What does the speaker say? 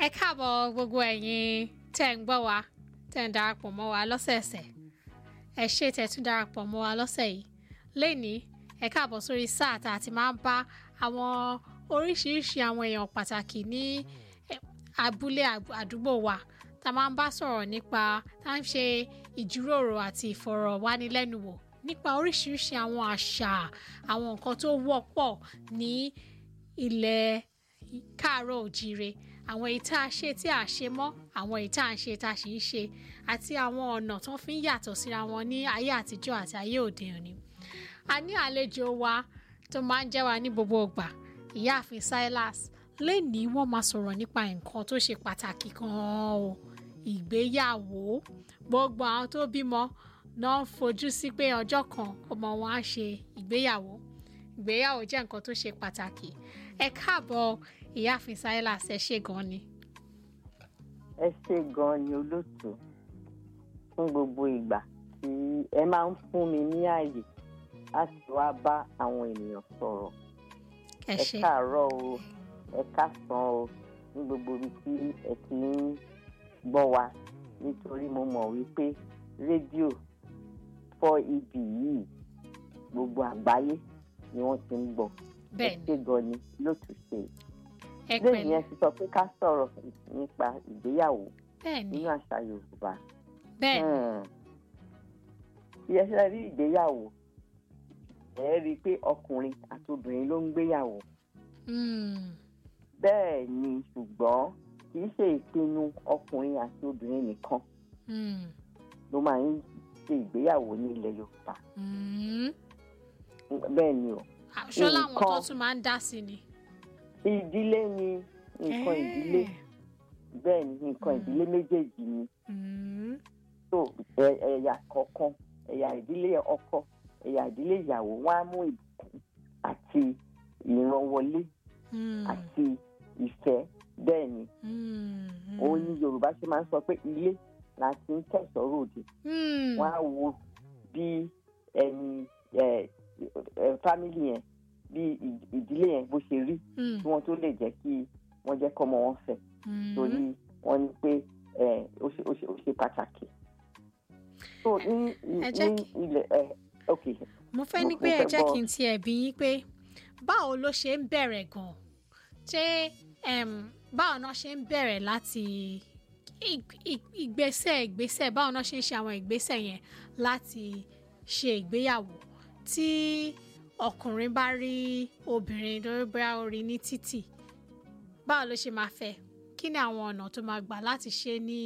ẹ káàbọ̀ gbogbo ẹ̀yin tẹ́ ń gbọ́ wa tẹ́ ń darapọ̀ mọ́ wa lọ́sẹ̀ẹ̀sẹ̀ ẹ ṣé tẹ́ tún darapọ̀ mọ́ wa lọ́sẹ̀ yìí lẹ́ni ẹ káàbọ̀ sórí sáà tá a ti máa ń bá àwọn oríṣiríṣi àwọn èèyàn pàtàkì ní abúlé àdúgbò wa tá a máa ń bá sọ̀rọ̀ nípa tá a ń ṣe ìjíròrò àti ìfọ̀rọ̀wánilẹ́nuwò nípa oríṣiríṣi àwọn àṣà àwọn nǹkan tó wọ́pọ̀ ní ilẹ̀ káàárọ̀ òjíire àwọn èyí tá a ṣe tí a ṣe mọ́ àwọn èyí tá a ń ṣe tá a sì ń ṣe àti àwọn ọ̀nà tó fi ń yàtọ̀ síra wọn ní ayé àtijọ́ àti ayé òde òní. a ní àlejò wa tó máa ń jẹ́ wa ní gbogbo ìgbà ìyáàfin Silas lẹ́nìí wọ́n máa sọ̀rọ̀ nípa nǹkan tó ṣe pàtàkì gan-an o ìgbéyàwó gbogbo àwọn tó bímọ náà ń fojú sí pé ọjọ́ kan ọmọ wọn á ṣe ìgbéyàwó ìgbéyàwó jẹ́ nǹkan tó ṣe pàtàkì ẹ káàbọ̀ ìyáàfin Silas ẹ ṣé gan ni. ẹ ṣé gan ni olóòtú fún gbogbo ìgbà tí ẹ máa ń fún mi ní ààyè láti wá bá àwọn ènìyàn sọ̀rọ̀ ẹ ẹ ṣé káàárọ̀ o ẹ káàsán o ní gbogbo ibi tí ẹ ti ń gbọ́ wa nítorí mo mọ̀ wípé rédíò fọ́ ibì yìí gbogbo àgbáyé ni wọ́n ti ń gbọ́ ẹ bẹ́ẹ̀ ni ṣé gan ni lóòtú ṣe ẹ lẹ́yìn pẹ̀lẹ́ yẹn ti sọ pé ká sọ̀rọ̀ nípa ìgbéyàwó bẹ́ẹ̀ ni nínú àṣà Yorùbá bẹ́ẹ̀ ni bí ẹ ṣe rí ìgbéyàwó ẹ rí i pé ọkùnrin àti obìnrin ló ń gbéyàwó Mm, bẹ́ẹ̀ ni ṣùgbọ́n kì í ṣe ìpinnu ọkùnrin àti obìnrin nìkan mm, ló máa ń ṣe ìgbéyàwó ní ilẹ̀ Yorùbá mm. bẹ́ẹ̀ ni o ṣọ́ làwọn tó Nǹkan- tún máa ń dá sí ni. ìdílé ni nǹkan ìdílé bẹ́ẹ̀ ni nǹkan ìdílé méjèèjì ni Mm, tó ẹ- ẹ̀yà kọ̀ọ̀kan ẹ̀yà ìdílé ọkọ ẹ̀yà ìdílé ìyàwó wọn á mú ìbùkún àti ìrànwọlé mm, àti ìfẹ́ bẹ́ẹ̀ ni mm, mm. òun ni Yorùbá ṣe máa ń sọ pé ilé la ti ń kẹ̀sọ́ ròde Mm, wọ́n á wo bí ẹni ẹ ẹ fámìlì yẹn bí ì- ìdílé yẹn bó ṣe rí mm, kí wọ́n tó lè jẹ́ kí wọ́n jẹ́ kọ́mọ wọn fẹ́ mm. torí wọ́n ní pé ẹ ó ṣe ó ṣe ó ṣe pàtàkì. so ní Ẹ jẹ́ ní kí- ilẹ̀ ẹ ok mo fẹ́ mo- ní mo pé ẹ fẹ́ jẹ́ gbọ́. kí n tiẹ̀ bí yín pé báwo ló ṣe ń bẹ̀rẹ̀ gan-an ṣé em, báwo náà ṣe ń bẹ̀rẹ̀ láti ig- ig- ìgbésẹ̀ ìgbésẹ̀ báwo náà ṣe ń ṣe àwọn ìgbésẹ̀ yẹn láti ṣe ìgbéyàwó tí ọkùnrin bá rí obìnrin lórí bóyá ó rí ní títì báwo ló ṣe máa fẹ́ kí ni àwọn ọ̀nà tó máa gbà láti ṣe ní